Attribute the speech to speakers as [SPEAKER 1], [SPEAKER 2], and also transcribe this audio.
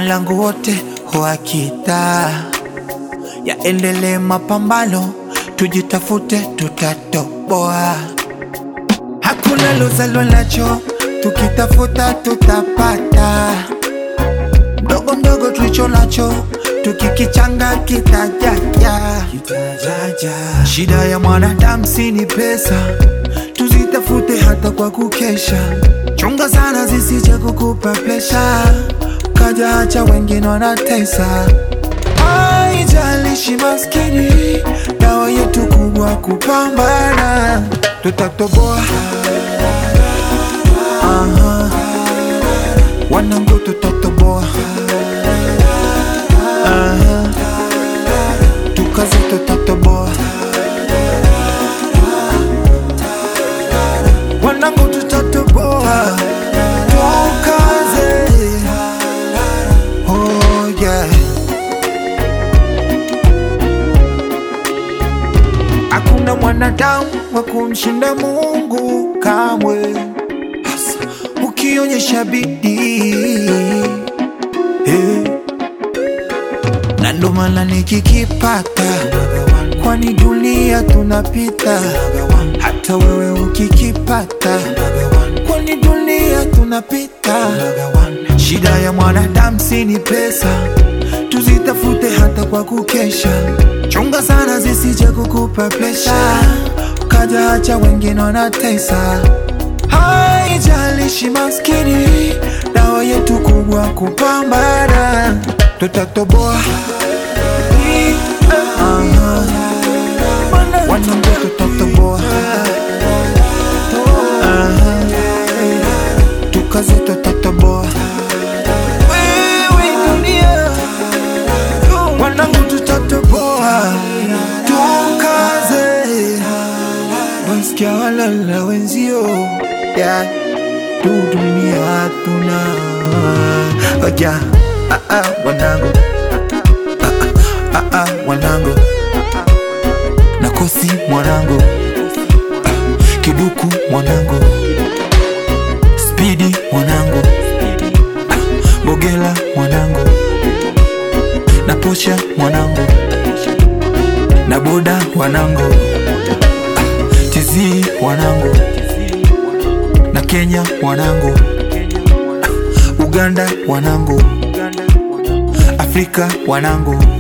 [SPEAKER 1] langu wote wakita yaendelee mapambano, tujitafute, tutatoboa. Hakuna lozalwa nacho, tukitafuta tutapata. Mdogo mdogo tulicho nacho, tukikichanga kitajaja. Shida ya mwanadamu si ni pesa, tuzitafute hata kwa kukesha. Chunga sana zisije kukupa presha, kaja acha wengine wanatesa. Haijalishi maskini, dawa yetu kubwa kupambana, tutatoboa. Aha. Wanangu tutatoboa. Aha. Tukaze tutatoboa. Wanangu tutatoboa. Tukaze. Oh yeah. Hakuna mwanadamu wa kumshinda Mungu kamwe, hasa ukionyesha bidii eh. Na ndo maana nikikipata, kwani dunia tunapita, hata wewe ukikipata, kwani dunia tunapita. Shida ya mwanadamu si ni pesa, tuzitafute hata kwa kukesha. Chunga sana zisije kukupa presha, ukaja acha wengine wanatesa. Haijalishi maskini, dawa yetu kubwa kupambana, tutatoboa. Aha. Wanangu tutatoboa. Aha. Tukaze tutatoboa. Wewe dunia, wanangu tutatoboa. Tukaze wasikia walala wenzio yeah. tu dunia hatuna Oja, ah, ah, wanangu ah, ah, ah, wanangu nakosi mwanangu ah, kiduku mwanangu spidi mwanangu ah, bogela mwanangu na posha mwanangu na boda wanangu ah, tizi wanangu na Kenya wanangu ah, Uganda wanangu Afrika wanangu